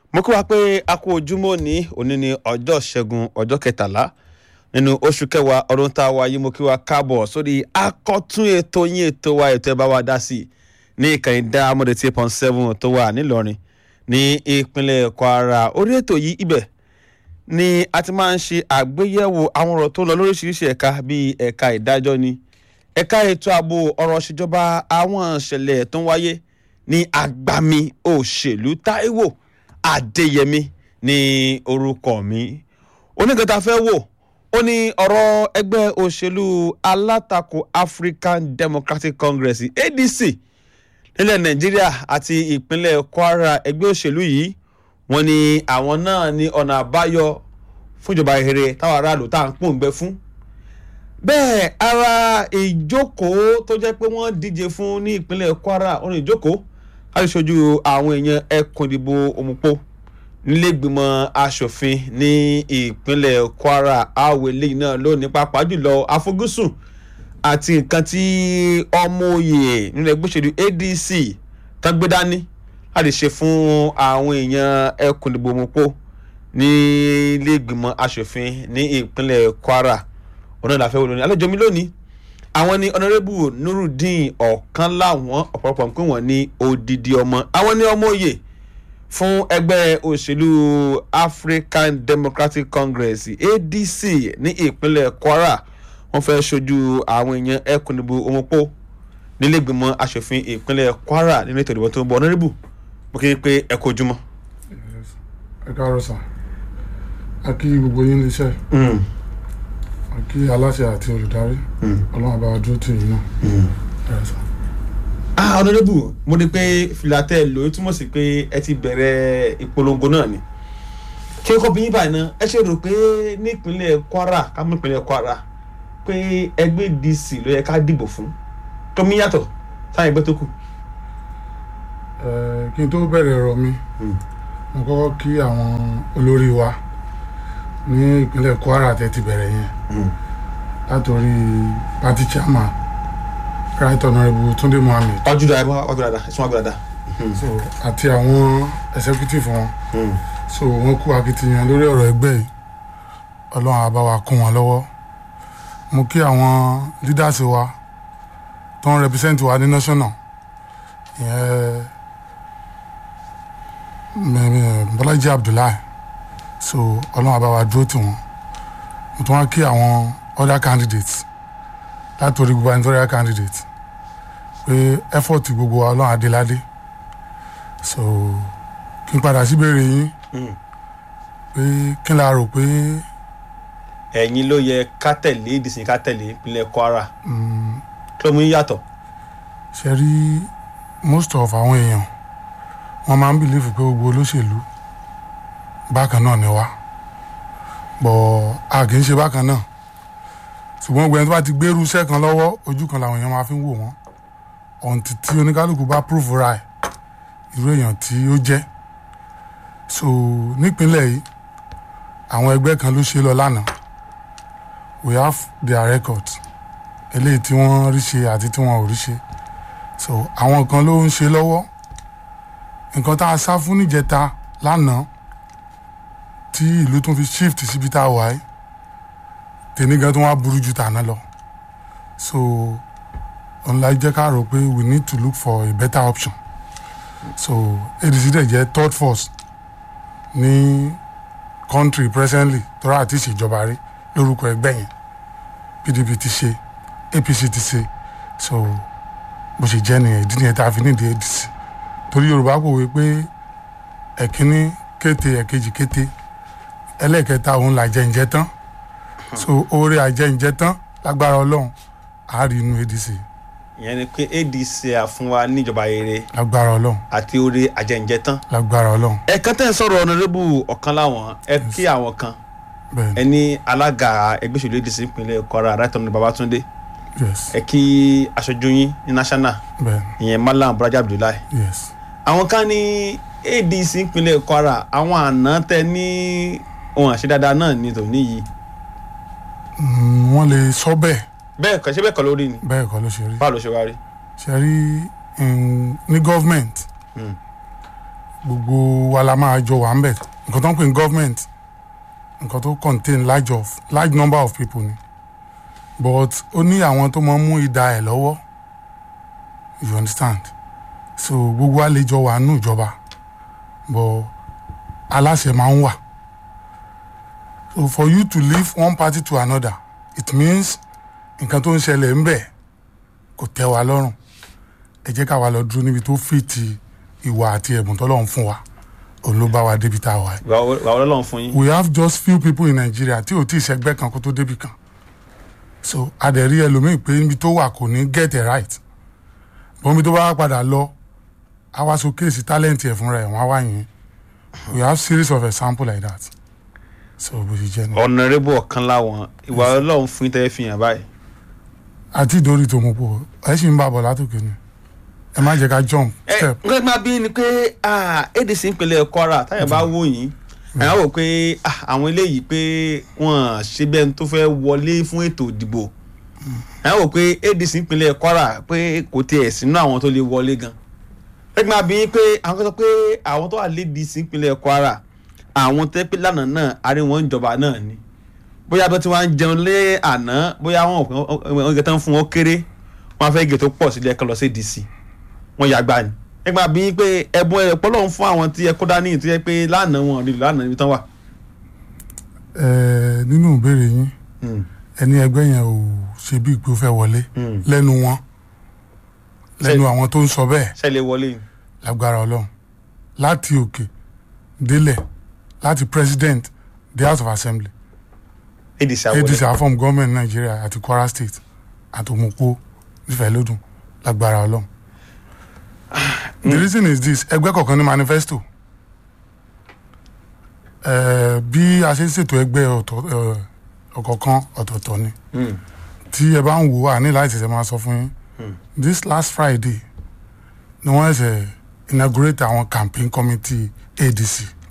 mo kí wa pé a kú ojúmọ́ ní òní ní ọjọ́ ṣẹ́gun ọjọ́ kẹtàlá nínú oṣù kẹwàá ọdún tá a wáyé mo kí wa káàbọ̀ sórí akọ́tún ètò yín ètò wa ètò ẹ bá wa dá sí i ní ìkànnì dá amọ̀dé tí pọ́n seven tó wà nílọrin ní ìpínlẹ̀ kwara orí ètò yìí ibẹ̀ ni a ti máa ń ṣe àgbéyẹ̀wò àwọn ọ̀rọ̀ tó ń lọ lóríṣiríṣi ẹ̀ka bíi ẹ̀ka ìdájọ́ ni ẹ̀ka ètò ààbò ọ̀rọ̀ ìṣèjọba àwọn ìṣẹ̀lẹ̀ tó ń wáyé ní agbami òṣèlú Táíwò Adéyẹmí ní orúkọ mi onígbàtà fẹ́ wò ó ní ọ̀rọ̀ ẹgbẹ́ òṣèlú alátakò African Democratic Congress ADC nílẹ̀ Nàìjíríà àti ìpínlẹ̀ Kwara ẹgbẹ́ òṣèlú yìí wọ́n ní àwọn náà ní ọ̀nà àbáyọ fún ìjọba ìhèrè táwọn aráàlú tá à ń pòǹgbẹ fún bẹ́ẹ̀ ara ìjókòó tó jẹ́ pé wọ́n díje fún ní ìpínlẹ̀ Kwara ọ̀nà ìjókòó láti ṣojú àwọn èèyàn ẹkùn ìdìbò òmùpó nílẹ̀gbìmọ̀ asòfin ní ìpínlẹ̀ Kwara àwọ̀ eléyìí náà lónìí pàápàá jùlọ àfojúsùn àti nǹkan tí ọmọ òye nínú ẹgbẹ́ òṣèlú ADC tán gbé dání láti ṣe fún àwọn èèyàn ẹkùn ìdìbò òmùpó nílẹ̀gbìmọ̀ asòfin ní ìpínlẹ̀ Kwara ọ̀nà ìlàfẹ́ wo lónìí àlejò mi lónìí àwọn ní ọ̀nàrẹ́bù nurudeen ọ̀kan láwọn ọ̀pọ̀lọpọ̀ ń pè wọ́n ní odidi ọmọ àwọn ní ọmọ òye fún ẹgbẹ́ òṣèlú African Democratic Congress ADC ní ìpínlẹ̀ Kwara wọ́n fẹ́ ṣojú àwọn èèyàn ẹkùn ìdìbò òmùpó nílẹ̀gbìmọ̀ asòfin ìpínlẹ̀ Kwara nínú ètò ìdìbò tó ń bọ̀ ọ̀nàrẹ́bù mo kí i pé ẹ kú ojúmọ́. ẹ káàárọ̀ sà a kí gbogbo yín níṣẹ́ a kí aláṣẹ àti olùdarí ọlọ́run bá wa dúró tì yín náà ẹ sà. ah ọ̀nàdébù mo rí i pé filatẹ́ lò ó túmọ̀ sí pé ẹ ti bẹ̀rẹ̀ ìpolongo náà ni kí n kọ́ bí yín báyìí náà ẹ ṣe rò pé nípínlẹ̀ Kwara ká mú ìpínlẹ̀ Kwara pé ẹgbẹ́ DC ló yẹ ká dìbò fún tó mí yàtọ̀ sáyẹn ẹgbẹ́ tó kù. ẹ kí n tó bẹ̀rẹ̀ ọ̀rọ̀ mi mo kọ́kọ́ kí àwọn olórí wa ní ìpínlẹ̀ Kwara tẹ́ ti bẹ̀rẹ̀ yẹn látòrí party chairman right honourable Tunde Mohammed ọjọ́ dáa ọjọ́ dáadáa ẹ̀sùn ọjọ́ dáadáa. so àti àwọn executive wọn so wọ́n kú akitiyan lórí ọ̀rọ̀ ẹgbẹ́ yìí ọlọ́run á bá wa kún wọn lọ́wọ́ mo kí àwọn leaders wa tó ń represent wa ní national ìyẹn mm, Bọ́lájí Abdullahi so ọlọ́run á bá wa dúró tì wọ́n mo tún wá kí àwọn other candidates látòrí gubernatorial candidate pé effort gbogbo wa ọlọ́run adéládé so kí n padà síbèrè yín pé kí n la rò pé ẹ̀yin ló yẹ ká tẹ̀lé ìdìsìn ká tẹ̀lé ìpínlẹ̀ Kwara kí ló mú yín yàtọ̀. ṣe rí most of àwọn èèyàn wọ́n máa ń bìlífù pé gbogbo olóṣèlú bákan náà ni wá bọ̀ a kì í ṣe bákan náà ṣùgbọ́n gbẹ̀yìn tó bá ti gbérú iṣẹ́ kan lọ́wọ́ ojú kan làwọn èèyàn máa fi ń wò wọ́n ọ̀ǹtì tí oníkálukú bá prove right irú èèyàn tí ó jẹ́ so nípínlẹ̀ yìí àwọn ẹgbẹ́ kan ló ṣe lọ lánàá we have their records eléyìí tí wọ́n rí ṣe àti tí wọ́n ò rí ṣe so àwọn kan ló ń ṣe lọ́wọ́ nǹkan tá a sá fún níjẹta lánàá tí ìlú tún fi shift síbi tá a wà yìí tèmi gan tó wá burú ju tàná lọ so ọ̀nla jẹ́ ká rò pé we need to look for a better option so ADC dẹ̀ jẹ́ third force ní country presently tọ́ra àti ìṣèjọba rí lórúkọ ẹgbẹ́ yẹn PDP ti ṣe APC ti ṣe so bó ṣe jẹ́ nìyẹn ìdí nìyẹn tá a fi nídìí ADC torí Yorùbá kò wí pé ẹ̀kíní kété ẹ̀kejì kété ẹlẹ́ẹ̀kẹta òun là jẹ́ ǹjẹ́ tán so oore àjẹǹjẹ tán lágbára Ọlọ́run àárí inú ADC ìyẹn ni pé ADC àfún wa níjọba rere lágbára Ọlọ́run àti orí àjẹǹjẹ tán. lágbára Ọlọ́run ẹ̀ẹ̀kan tẹ́ ń sọ̀rọ̀ ọ̀nàdébù ọ̀kan láwọn ẹ kí àwọn kan bẹ́ẹ̀ ẹ ní alága ẹgbẹ́ òṣèlú ADC ìpínlẹ̀ Kwara Right-Honourable Babatunde yes ẹ kí aṣojú yín ní national bẹ́ẹ̀ ìyẹn Malam Bọ́lájí Abdullahi yes àwọn kan ní ADC ìpínlẹ̀ Kwara àwọn àná tẹ ní ohun àṣedáadáa náà ní tòní yìí Mm, wọ́n lè sọ bẹ́ẹ̀ bẹ́ẹ̀ kọ́ ṣé bẹ́ẹ̀ kọ́ lórí ni bẹ́ẹ̀ kọ́ ló ṣe rí báwo ló ṣe wá rí. ṣe rí mm, ní government Mm. gbogbo wa la máa jọ wà ń bẹ̀ nǹkan tó ń pè ní government nǹkan tó contain large of large number of people ni but ó ní àwọn tó máa ń mú ìdá ẹ̀ lọ́wọ́ you understand so gbogbo wa lè jọ wà nù ìjọba but aláṣẹ máa ń wà so for you to leave one party to another it means nǹkan tó ń ṣẹlẹ̀ ń bẹ̀ kò tẹ́ wa lọ́rùn ẹ jẹ́ ká wa lọ dúró níbi tó fìtì ìwà àti ẹ̀bùn tọ́lọ́run fún wa òun ló bá wa débi tá a wà yìí. wà wà ọlọ́run fún yín. we have just few people in Nigeria tí ò tí ì ṣẹgbẹ́ kan kó tó débi kan so adẹ̀rí ẹlòmíì pé níbi tó wà kò ní get it right bọ́n mi tó bá wá padà lọ a wá so kéèsì talent ẹ̀ fúnra ẹ̀ wọ́n á wá yín we have series of example like that so bó ṣe jẹ́ ni ọ̀nàrẹ́bù ọ̀kan láwọn ìwà ọlọ́run fún yín tẹ́lẹ̀ fi hàn báyìí. àti ìdórí tó mú pọ̀ ẹ sì ń bá bọ̀ látòkè ni ẹ má jẹ́ ká jump ẹ step nǹkan máa bí ni pé ah, adc ìpínlẹ̀ Kwara táyà bá wò yín ẹ̀yà wò pé ah, àwọn eléyìí pé wọ́n ṣe bẹ́ẹ̀ tó fẹ́ wọlé fún ètò ìdìbò ẹ̀yà wò pé adc ìpínlẹ̀ Kwara pé kò tiẹ̀ sínú àwọn tó lè wọlé gan ẹ máa bí pé àwọn kan sọ pé àwọn tó wà lédi sí ìpínlẹ̀ Kwara àwọn tẹ́ pé lánàá náà àárín wọn ìjọba náà ni bóyá bí wọ́n ti wá ń jẹun lé àná bóyá wọn ò gẹ̀ tán fún wọn kéré wọn fẹ́ gẹ̀ tó pọ̀ sílẹ̀ kan lọ sí dc wọn yàgbá ni ẹ máa bí pé ẹ̀bùn ẹ̀ pọ́lọ́ ń fún àwọn tí ẹ kó dání tó yẹ pé lánàá wọn rí lánàá níbi tán wà. ẹ nínú ìbéèrè yín ẹni ẹgbẹ́ yẹn ò ṣe bí ìpè ó fẹ́ wọlé lẹ́nu wọn lẹ́nu àwọn tó ń sọ bẹ́ẹ̀ ṣẹlẹ̀ wọlé lágbára ọlọ́run láti òkè délẹ̀ láti president the house of assembly adc adc àwọlé afọm gọọmenti nàìjíríà àti kwara state àti òmùpó nífẹ̀ẹ́ lódùn lágbára ọlọ́run. the reason is this ẹgbẹ́ kọ̀ọ̀kan ní manifesto Eh, bí a ṣe ń ṣètò ẹgbẹ́ ọ̀tọ̀- eh, ọ̀kọ̀ọ̀kan ọ̀tọ̀ọ̀tọ̀ ni tí ẹ bá ń wò ó àní láti ṣẹ̀ṣẹ̀ máa sọ fún yín this last friday ni wọ́n ṣẹ̀ inaugurate àwọn campaign committee adc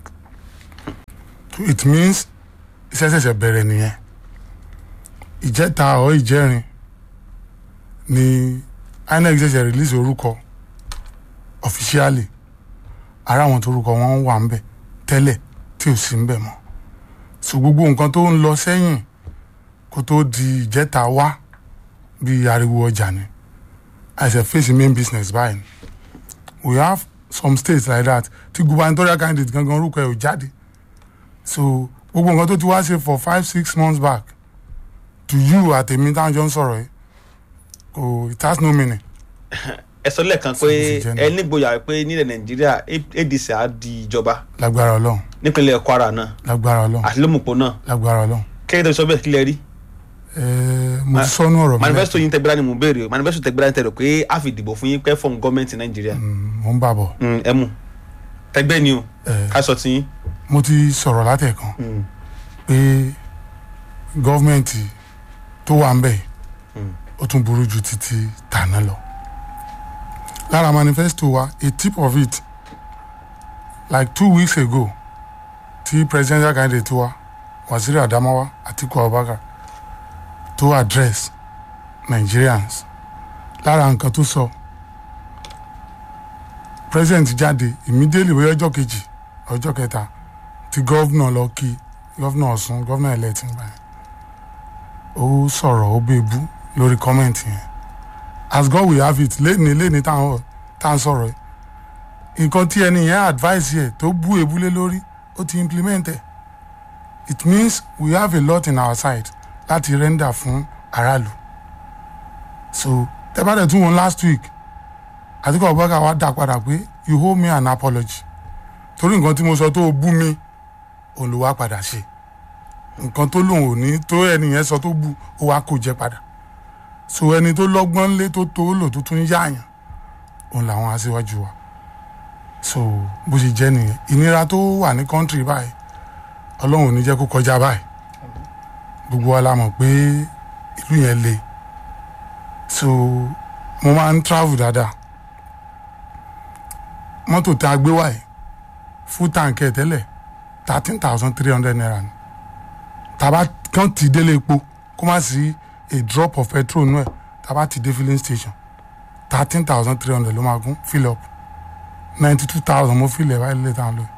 so it means iṣẹ́ ṣẹ̀ṣẹ̀ bẹ̀rẹ̀ nìyẹn ìjẹta ọ̀ ìjẹrin ni inec ṣẹ̀ṣẹ̀ release orúkọ officially ara àwọn tó orúkọ wọn wà ń bẹ̀ tẹ́lẹ̀ tí ò sí ń bẹ̀ mọ́ so gbogbo nǹkan tó ń lọ sẹ́yìn kó tó di ìjẹta wá bí ariwo ọjà ni as a face main business báyìí we have some states like that tí gubernatorial candidate gangan orúkọ ẹ̀ ò jáde so gbogbo nǹkan tó ti wá ṣe for five six months back to you àtẹ̀mí táwọn jọ ń sọ̀rọ̀ yìí kò it has no meaning ẹ sọ lẹ́ẹ̀kan pé Sọ bó ṣe jẹ́ ẹ nígboyà pé nílẹ̀ nàìjíríà adc á di ìjọba lágbára ọlọ́run nípínlẹ̀ kwara náà lágbára ọlọ́run àti lómùpọ̀ náà lágbára ọlọ́run kẹ́kẹ́ tó sọ bẹ́ẹ̀ kílẹ̀ rí ẹ̀ẹ́ mo ti sọ́nù ọ̀rọ̀ mi manifesto yín tẹgbẹ́rẹ́ ni mo béèrè o manifesto tẹgbẹ́rẹ́ ni tẹ̀rọ pé a fi dìbò fún yín pẹ́ fọ́ọ̀mù gọ́ọ̀mẹ̀ntì nàìjíríà Mm, mo ń bà bọ̀ Mm, ẹ mú tẹgbẹ́ ni o ẹ̀ẹ́ ká sọ ti yín. mo ti sọ̀rọ̀ látẹ̀kan Mm. pé gọ́ọ̀mẹ̀ntì tó wà ń bẹ̀ yìí, Mm. ó tún burú ju títí tàná lọ lára manifesto wa a tip of it like two weeks ago tí presidential candidate wa Waziri Adamawa Atiku Abubakar tó address Nigerians lára nǹkan tó sọ president jáde immediately bóyá ọjọ́ kejì ọjọ́ kẹta tí gọ́vnà lọ kí gọ́vnà Ọ̀ṣun gọ́vnà elect ń gbà yẹn ó sọ̀rọ̀ ó bèbú lórí kọ́mẹ̀ntì yẹn as God will have it léni léni táwọn tá à ń sọ̀rọ̀ yìí nǹkan tí ẹni yẹn advice yẹ tó bú ebúlé lórí ó ti implement ẹ̀ it means we have a lot in our side láti render fún aráàlú so tẹ́bàdẹ̀ tún wọn last week Àtíkù Abubakar wá dá padà pé you owe me an apology torí nǹkan tí mo sọ tó o bú mi òun ló wá padà ṣe nǹkan tó lòun ò ní tó ẹni yẹn sọ tó bú ó wá kó jẹ padà so ẹni tó lọ́gbọ́n lé tó tó lò tó tún yáàyàn òun làwọn aṣíwájú wa so bó ṣe jẹ́ nìyẹn ìnira tó wà ní kọ́ńtírì báyìí ọlọ́run ò ní jẹ́ kó kọjá báyìí gbogbo wa la mọ̀ pé ìlú yẹn le so mo máa ń travel dáadáa mọ́tò tá a gbé wáyé full tank ẹ̀ tẹ́lẹ̀ thirteen thousand three hundred naira ni tàbá kàn ti délé epo kó má sí a drop of petrol nù ẹ̀ tàbá ti dé filling station thirteen thousand three hundred ló máa gún fill up ninety two thousand mo fi lẹ̀ báyìí lẹ́tà lọ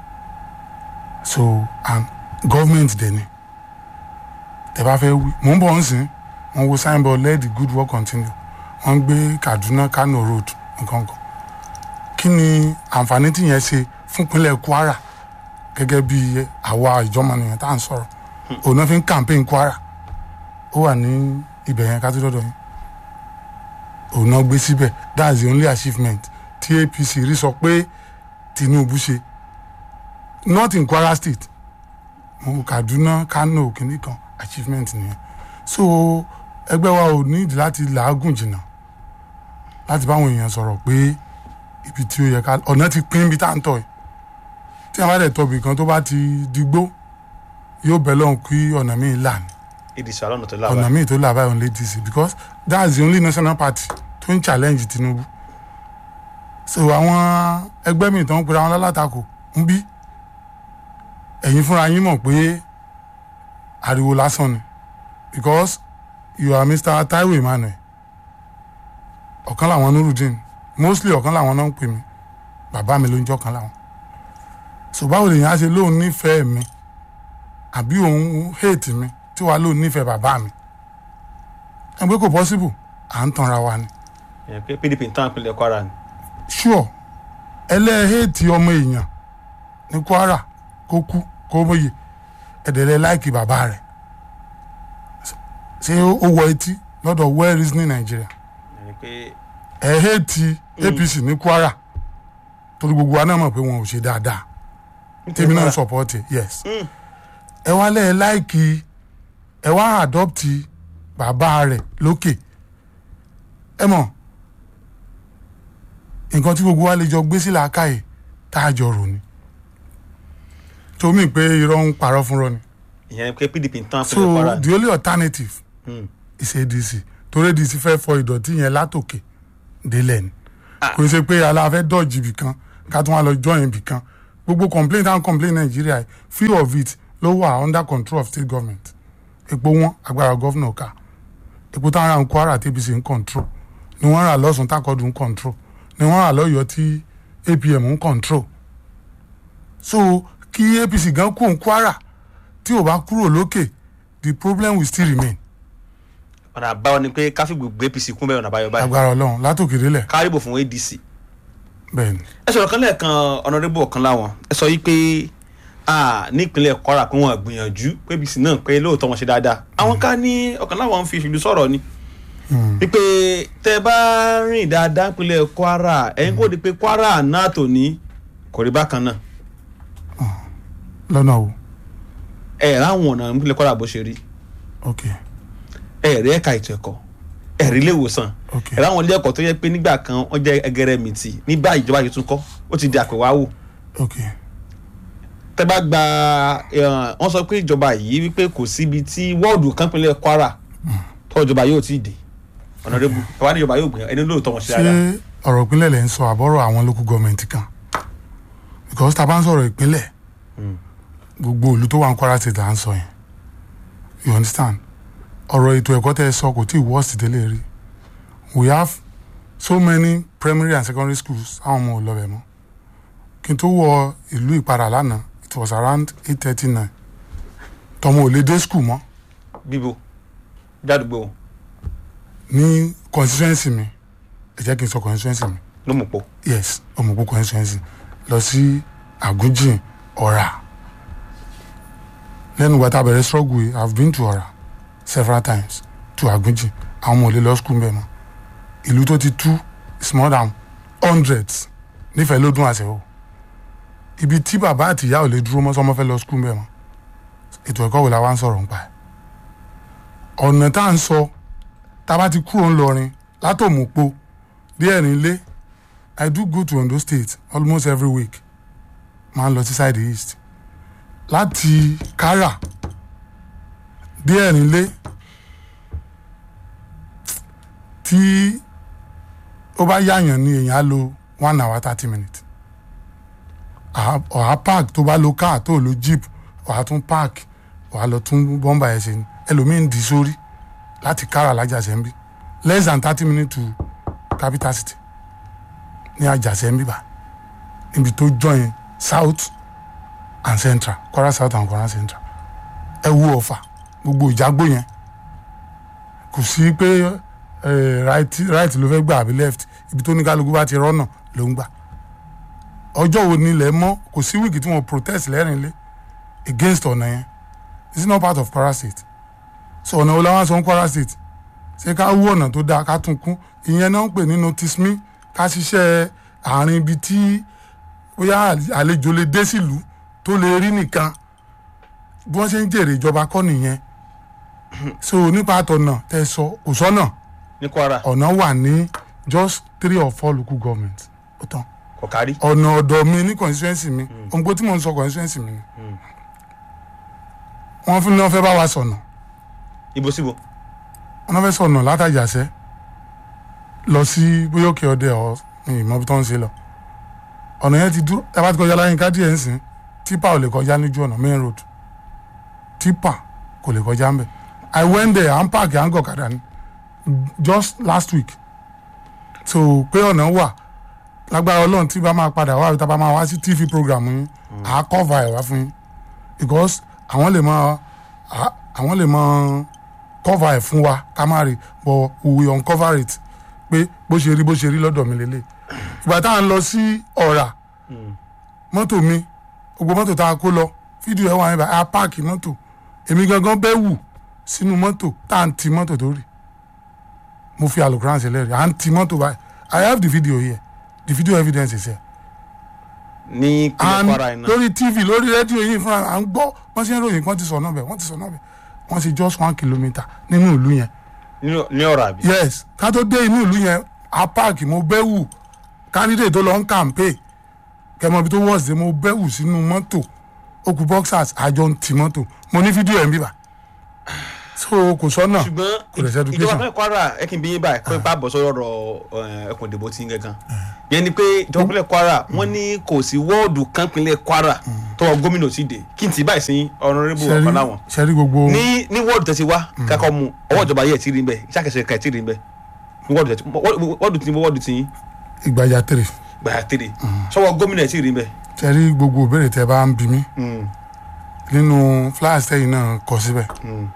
so and government dẹ̀ ni tẹ bá fẹ́ wí mò ń bọ̀ ń sìn wọ́n wo signboard let the good work continue wọ́n ń gbé Kaduna Kano road nǹkan kan kí ni àǹfààní tí yẹn ṣe fún ìpínlẹ̀ Kwara gẹ́gẹ́ bí àwa ìjọba nìyẹn tá à ń sọ̀rọ̀ òun náà fi ń campaign Kwara ó wà ní ibẹ̀ yẹn ká tó dọ́dọ̀ yín òun náà gbé síbẹ̀ that's the only achievement tí APC rí sọ pé Tinubu ṣe not in Kwara state mo Kaduna Kano kìíní kan achievement nìyẹn so ẹgbẹ́ wa ò nídìí láti làágùn jìnnà láti báwọn èèyàn sọ̀rọ̀ pé ibi tí ó yẹ ká ọ̀nà ti pín ibi tá à ń tọ̀ yìí tí a bá dẹ̀ tọ̀bì kan tó bá ti digbó yóò bẹ̀ lọ́hùn kí ọ̀nà míì là ní ìdìsá lọ́nà tó ọ̀nà lábàá míì tó là báyìí òun lè dì sí because that's the only national party tó ń challenge Tinubu so àwọn ẹgbẹ́ mi tó ń pera wọn lálátakò ń bí ẹ̀yin fúnra yín mọ̀ pé ariwo lásán ni because you are Mr. Taiwo Emmanuel ọ̀kan làwọn Nurudeen mostly ọ̀kan làwọn náà ń pè mí bàbá mi ló ń jọ́ kan làwọn so báwo lèyìn á ṣe lóun nífẹ̀ẹ́ mi àbí òun hate mi tí wàá lóun nífẹ̀ẹ́ bàbá mi ẹgbẹ́ kò possible à ń tanra wa ni ìyẹn pé PDP ń tán ìpínlẹ̀ Kwara ni sure ẹlẹ́hẹ̀ẹ́tì ọmọ èèyàn ní Kwara kó kú kó mọ̀yè ẹ̀dẹ̀lẹ̀ láìkì bàbá rẹ̀ ṣé ó wọ etí lọ́dọ̀ well reasoning Nigeria ìyẹn pé ẹ̀hẹ́ẹ̀tì APC ní Kwara torí gbogbo wa náà mọ̀ pé wọn ò ṣe dáadáa tèmi náà ń support ẹ̀ yes ẹ wá lẹ́ẹ̀ láìkì ẹ wá adopt bàbá rẹ̀ lókè ẹ mọ̀ nǹkan tí gbogbo wa lè jọ gbé sí làákàyè tá a jọ rò ni tómi pé irọ́ ń parọ́ fúnrọ́ ni ìyẹn pé PDP ń tán so ìpínlẹ̀ Kwara ni the only alternative Hmm. is ADC torí ADC fẹ́ fọ ìdọ̀tí yẹn látòkè délẹ̀ ni kò ṣe pé aláfẹ́ dọ̀jì ibì kan ká tún wá lọ join ibì kan gbogbo complaint and complaint Nàìjíríà yìí, few of it ló wà under control of state government epo wọn agbára gọ́fìnà ká epo táwọn ará ń Kwara tí APC ń control ni wọ́n rà lọ́sùn tákọ́dù ń control ni wọ́n rà lọ́yọ̀ọ́ tí APM ń control so kí APC gan kú òun Kwara tí ò bá kúrò lókè the problem will still remain ọ̀nà àbáyọ ni pé káfí gbogbo APC kún bẹ́ẹ̀ ọ̀nà àbáyọ báyìí agbára Ọlọ́run látòkè délẹ̀ kárìbò fún ADC bẹ́ẹ̀ ni ẹ sọ̀rọ̀ kan lẹ́ẹ̀kan ọ̀nàdébò ọ̀kan láwọn ẹ sọ yí pé ah, ní ìpínlẹ̀ Kwara pé wọ́n gbìyànjú pé APC náà pé lóòótọ́ wọn ṣe dáadáa àwọn ká ní ọ̀kan láwọn ń fi ìṣèlú sọ̀rọ̀ ni wípé tẹ́ bá rìn dáadáa ìpínlẹ̀ Kwara ẹ̀yin kò di pé Kwara náà tò ní kò rí bákan náà lọ́nà o ẹ̀ ráwọn ọ̀nà ìpínlẹ̀ Kwara bó ṣe rí ok ẹ̀ rí ẹ̀ka ètò ẹ̀kọ́ ẹ̀ rí ilé ìwòsàn ok ẹ̀ ráwọn ilé ẹ̀kọ́ tó yẹ pé nígbà kan wọ́n jẹ́ ẹgẹrẹ mìtì ní báyìí ìjọba yìí tún kọ́ ó ti di àpèwáwò ok tẹ́ bá gba eh, wọ́n sọ pé ìjọba yìí wípé kò síbi tí wọ́ọ̀dù kan pínlẹ̀ Kwara tó ìjọba yóò ti dé ọ̀nàdébù ẹ̀wá ní ìjọba yóò gbìyànjú ẹni lóòótọ́ wọn ṣe ṣé dáadáa ọ̀rọ̀ ìpínlẹ̀ lẹ́ ń sọ àbọ̀rọ̀ àwọn local government kan because tá a bá ń sọ̀rọ̀ ìpínlẹ̀ gbogbo ìlú tó wà ní Kwara state là ń sọ yẹn you understand ọ̀rọ̀ ètò ẹ̀kọ́ tẹ́ ẹ sọ kò tí ì worst délé rí we have so many primary and secondary schools àwọn ọmọ ò lọ bẹ̀ mọ́ kí n tó wọ ìlú ìpadà lánàá it was around eight thirty nine tọmọ ò lè dé school mọ́ bíbo jádùgbò wọn ní constituency mi ẹ jẹ́ kí n sọ constituency mi ló mú pọ̀ yes ọmọkú constituency lọ sí àgúnjìn ọ̀rà lẹ́nu ìgbà tá a bẹ̀rẹ̀ struggle yìí i have been to ọ̀rà several times to àgúnjìn àwọn ọmọ ò lè lọ school mbẹ́ mọ́ ìlú tó ti tú is more than hundreds nífẹ̀ẹ́ ló dún àṣẹ o ibi tí bàbá àti ìyá ò lè dúró mọ́ sọmọ fẹ́ lọ school mbẹ́ mọ́ ètò ẹ̀kọ́ wo la wá ń sọ̀rọ̀ nípa ẹ̀ ọ̀nà tá à ń sọ tá a bá ti kúrò ńlọrin látòmùpó díẹ̀ nílé I do go to Ondo State almost every week máa ń lọ sí side east láti Kara díẹ̀ nílé tí ó bá yáyàn ní èèyàn á lo one hour thirty minutes Àá- ọ̀há park tó bá lo car tó lo jeep ọ̀há tún park ọ̀há lọ tún bọ́mbà ẹ̀ ṣe ni ẹlòmíín dì sórí láti Kara lájàṣẹ́ ń bí less than thirty minutes to capital city ní àjàṣẹ́ ń bíbá níbi tó join south and central kwara south and kwara central ẹ wo ọ̀fà gbogbo ìjágbó yẹn kò sí pé eh, right right ló fẹ́ gbà àbí left ibi tó ní kálukú bá ti rọ́nà ló ń gbà ọjọ́ wo ni ilẹ̀ mọ́ kò sí wíìkì tí wọ́n protest lẹ́rìn lé against ọ̀nà yẹn it's not part of kwara state so ọ̀nà wo la wá sọ ń kwara state ṣé ká wú ọ̀nà tó dáa ká tún kún ìyẹn náà ń pè ní notice me ká ṣiṣẹ́ àárín ibi tí bóyá àlejò lè dé sílùú tó lè rí nìkan bí wọ́n ṣe ń jèrè ìjọba kọ́ nìyẹn so nípa àtọ̀nà tẹ sọ kò sọ́nà ní kwara ọ̀nà wà ní just three or four local government ó tán kò kárí. ọ̀nà ọ̀dọ̀ mi ní constituency mi ohun tí mò ń sọ constituency mi ni wọ́n fún ní wọ́n fẹ́ bá wa sọ̀nà ibo síbo. wọ́n fẹ́ sọ̀nà látàjàṣẹ́ lọ sí bóyá òkè ọdẹ ọ ní ìmọ̀ bí tó ń ṣe lọ ọ̀nà yẹn ti dúró ẹ bá ti kọjá láyé ká díẹ̀ ń sìn tipa ò lè kọjá lójú ọ̀nà main road tipa kò lè kọjá ń bẹ̀ i went there à ń pààkì à ń gọ̀kadà ni just last week so pé ọ̀nà wà lágbára ọlọ́run tí bá máa padà wá tá a bá máa wá sí tv program yín à á cover ẹ̀ wá fún yín because àwọn lè máa à- àwọn lè máa cover ẹ̀ fún wa ká má rí but we will uncover it pé bó ṣe rí bó ṣe rí lọ́dọ̀ mi lélẹ̀ ìgbà tá à ń lọ sí ọ̀rà mọ́tò mi gbogbo mọ́tò tá a kó lọ fídíò ẹ̀ wà níbà á páàkì mọ́tò èmi gangan bẹ́ wù sínú mọ́tò tá à ń ti mọ́tò tó rì mo fi alukuran sílẹ̀ rí à ń ti mọ́tò báyìí i have the video here the video evidence is here ní kílẹ̀ and kwara iná. lórí tv lórí rédíò yìí fúnra à ń gbọ́ wọ́n ṣe ń ròyìn wọ́n ti sọ náà bẹ̀ wọ́n ti sọ náà bẹ̀ wọ́n ṣe just one kilometre nínú ìlú yẹn ní- ní ọ̀rọ̀ àbí. yes ká tó dé inú ìlú yẹn a páàkì mo bẹ́ wù candidate tó lọ ń kàmpé kẹmọ ibi tó wọ́ọ̀sì dé mo bẹ́ wù sínú mọ́tò okùn boxers àjọ ń ti mọ́tò mo ní fídíò ẹ̀ ń bíbà so kò sọ́nà kò lè ṣe ṣùgbọ́n education. ìjọba ìpínlẹ̀ kwara ẹ kì í bí yín báyìí pé bá bọ̀ sọ́rọ̀ ọ̀rọ̀ ẹkùn ìdìbò tí ń gangan. yẹn ni pé ìjọba ìpínlẹ̀ kwara wọ́n ní kò sí wọ́ọ̀dù kan ìpínlẹ̀ kwara tọwọ́ gómìnà ti dè kí n ti báyìí sí ọ̀nàrẹ́bù ṣẹ́rí ọ̀kan láwọn. ṣẹ́rí gbogbo ní ní wọ́ọ̀dù tẹ̀sí wá kakọ́ mu ọwọ́ ìjọba yẹ̀ tí rí bẹ́ẹ̀ ìṣàkẹsẹ̀ kẹ̀ tí rí bẹ́ẹ̀ ní wọ́ọ̀dù tẹ̀sí wọ́ọ̀dù tí wọ́ọ̀dù tí ìgbàjà tèrè gbàyà tèrè sọ́wọ́ gómìnà tí rí bẹ́ẹ̀. ṣẹ́rí gbogbo ìbéèrè tẹ bá ń bi mí nínú flyers tẹ́yìn náà kọ síbẹ̀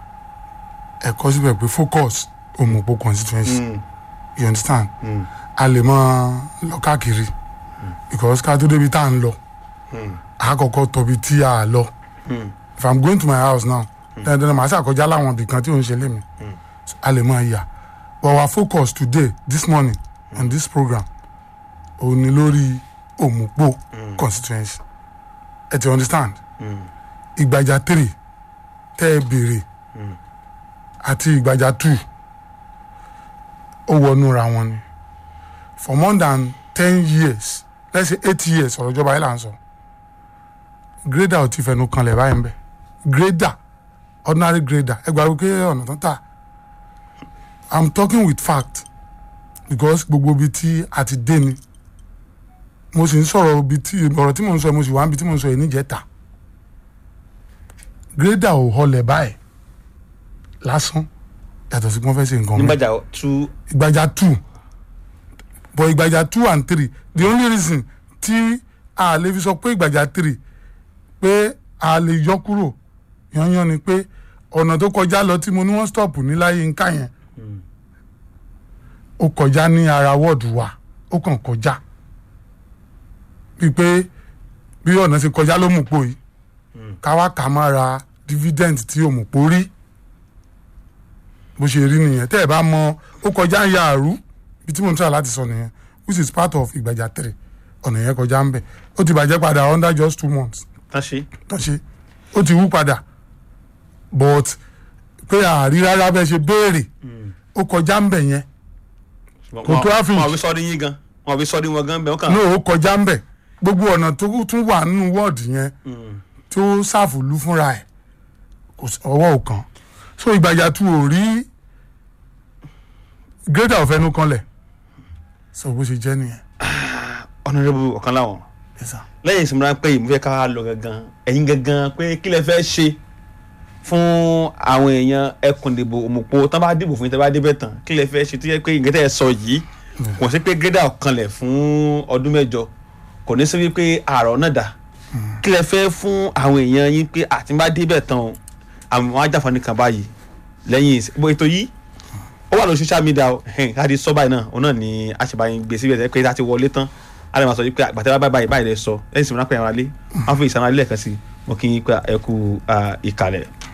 ẹ kọ síbẹ̀ pé focus òmùpọ̀ constituency you understand a lè máa lọ káàkiri because ká tó débi tá à ń lọ a kọ́kọ́ tọbi tí a lọ if i'm going to my house now dandan màá ṣàkọjá láwọn ibì kan tí ò ń ṣe lémi So, a lè máa yà but our focus today this morning on this program òun ni lórí òmùpọ̀ constituency ẹ ti understand ìgbàjà three tẹ́ ẹ béèrè àti ìgbàjà two ó wọnúra wọn ni for more than ten years let's say eight years ọ̀rọ̀ ìjọba yìí là ń sọ grader ò ti fẹnu kanlẹ̀ báyìí ń bẹ̀ grader ordinary grader ẹ gbàgbé pé ọ̀nà tó tà i'm talking with fact because gbogbo ibi tí a ti dé ni mo sì ń sọ̀rọ̀ ibi tí ọ̀rọ̀ tí mo ń sọ mo sì wá ibi tí mo ń sọ yìí níjẹta grader ò họlẹ̀ báyìí lásán yàtọ̀ sí pé wọ́n fẹ́ ṣe nǹkan mọ́ nígbàjà tú ìgbàjà two but ìgbàjà two and three the only reason tí a lè fi sọ pé ìgbàjà three pé a lè yọ kúrò yanyan ni pé ọ̀nà tó kọjá lọ tí mo ní wọ́n stop ní láyé nká yẹn ó kọjá ní ara wọ́ọ̀dù wa ó kàn kọjá bíi pé bí ọ̀nà ṣe kọjá ló mú pò yìí káwá kà má ra dividend tí ò mú pò rí bó ṣe rí nìyẹn tẹ́ ẹ̀ bá mọ ó kọjá ń ya àrú ibi tí mo ń try láti sọ nìyẹn which is part of ìgbàjà three ọ̀nà yẹn kọjá ń bẹ̀ ó ti bàjẹ́ padà under just two months tán ṣe. tán ṣe ó ti wú padà but pé àárí rárá bẹ́ẹ̀ ṣe béèrè ó kọjá ń bẹ̀ yẹn Kò tó àfihàn. wọn ò fi sọ́ọ́dí yín gan wọn ò fi sọ́ọ́dí wọn gan bẹ́ẹ̀ wọ́n kàn. no ó kọjá ń bẹ̀ gbogbo ọ̀nà tó tún wà nínú wọ́ọ̀dù yẹn tó ṣàfùlù fúnra ẹ̀ kò sí- ọwọ́ ò kàn so ìgbàjà tu ò rí greater ọ̀fẹ́nu kanlẹ̀ so bó ṣe jẹ́ nìyẹn. ọ̀nàrẹ́bù ọ̀kan láwọn Yes, sir. lẹ́yìn ìsinmi ráńpẹ́ yìí mo fẹ́ ká wá lọ gangan ẹ̀yin gangan pé kí lẹ fẹ́ ṣe fún àwọn èèyàn ẹkùn ìdìbò òmùpọ̀ tán bá dìbò fún yín tán bá débẹ̀ tán kí lẹ fẹ́ ṣe tó yẹ pé ìgbésẹ̀ ẹ sọ yìí kò sí pé gẹ́dà kanlẹ̀ fún ọdún mẹ́jọ kò ní sí wípé àárọ̀ náà dà kí lẹ fẹ́ fún àwọn èèyàn yín pé àtìmá débẹ̀ tán o àwọn ajáfani kan báyìí lẹ́yìn ìsìn- bó ètò yìí ó wà lórí social media o káàdì sọ báyìí náà òun náà ni àṣebáyé gbé síbẹ̀ tẹ́ pé tá a ti wọlé tán a lè máa sọ wípé àgbàtà bá báyìí báyìí lẹ sọ lẹ́yìn ìsinmi rápẹ́ ìrànlẹ́ wọn fún ìsanra lẹ́ẹ̀kan sí mo kí yín pé ẹ kú ah, ìkàlẹ̀.